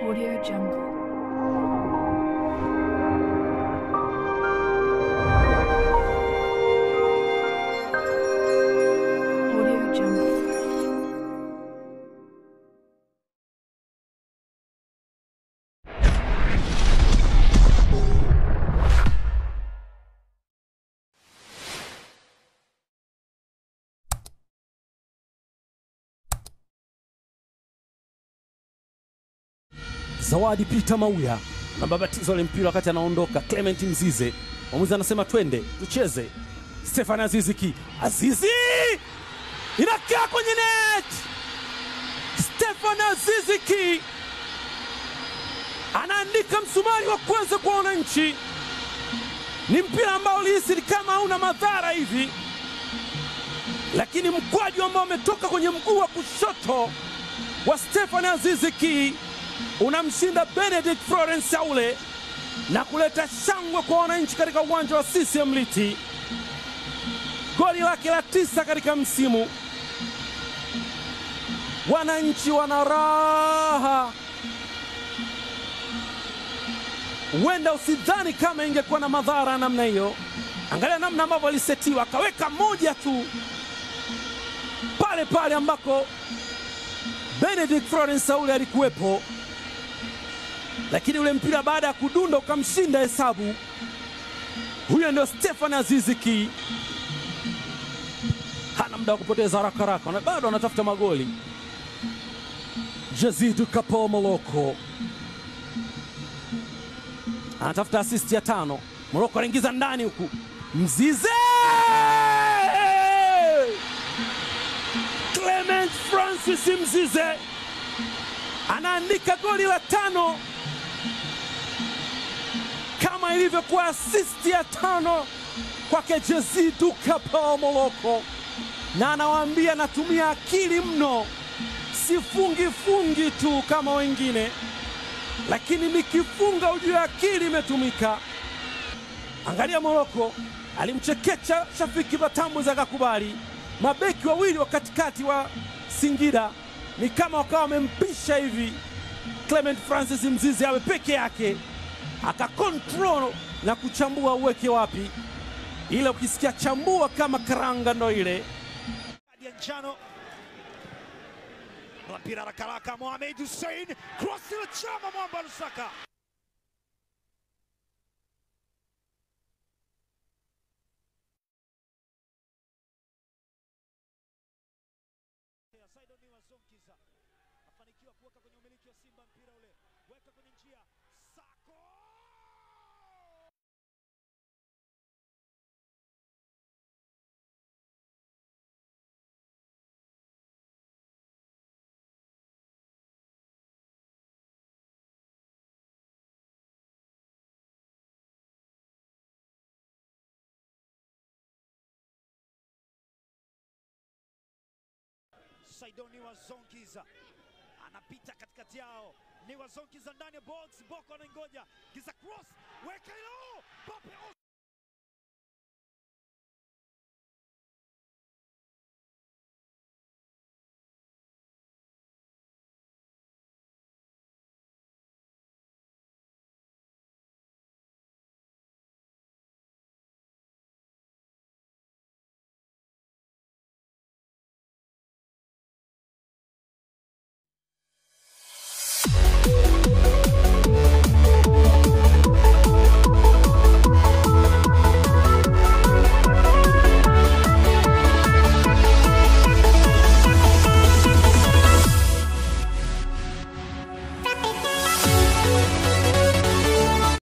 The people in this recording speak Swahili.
Audio Jungle. Audio Jungle. Zawadi Peter Mauya na babatizo ile mpira wakati anaondoka. Clement Mzize, mwamuzi anasema twende tucheze. Stefan Aziziki, Azizi inakaa kwenye net. Stefan Aziziki anaandika msumari wa kwanza kwa wananchi. Ni mpira ambao ulihisi ni kama hauna madhara hivi, lakini mkwaju ambao umetoka kwenye mguu wa kushoto wa Stefan Aziziki unamshinda Benedict Florence Saule na kuleta shangwe kwa wananchi katika uwanja wa CCM Liti. Goli lake la tisa katika msimu. Wananchi wana raha. Huenda usidhani kama ingekuwa na madhara namna hiyo. Angalia namna ambavyo alisetiwa, akaweka moja tu pale pale ambako Benedict Florence Saule alikuwepo lakini ule mpira baada ya kudunda ukamshinda hesabu. Huyo ndio Stefan Aziziki, hana muda wa kupoteza haraka haraka, na bado anatafuta magoli. Jazidu Kapo Moloko anatafuta asisti ya tano. Moloko anaingiza ndani huku, Mzize Clement Francis Mzize anaandika goli la tano kama ilivyokuwa asisti ya tano kwake Jezidu Kapao Moloko, na anawaambia natumia akili mno, sifungi fungi tu kama wengine, lakini nikifunga ujue akili imetumika. Angalia Moloko alimchekecha Shafiki Batambuzi akakubali. Mabeki wawili wa katikati wa Singida ni kama wakawa wamempisha hivi Clement Francis Mzize awe peke yake, akakontrol na kuchambua uweke wapi, ile ukisikia chambua kama karanga ndo ile kadi ya njano na mpira haraka haraka, Mohamed Hussein cross ile chama mwamba Lusaka Saidoni wa Zonkiza afanikiwa kuweka kwenye umiliki wa Simba mpira ule, weka kwenye njia Sako Saidoni wa Zonkiza anapita katikati yao, ni wa Zonkiza ndani ya box, Boko anaingoja, giza cross, weka hilo Pape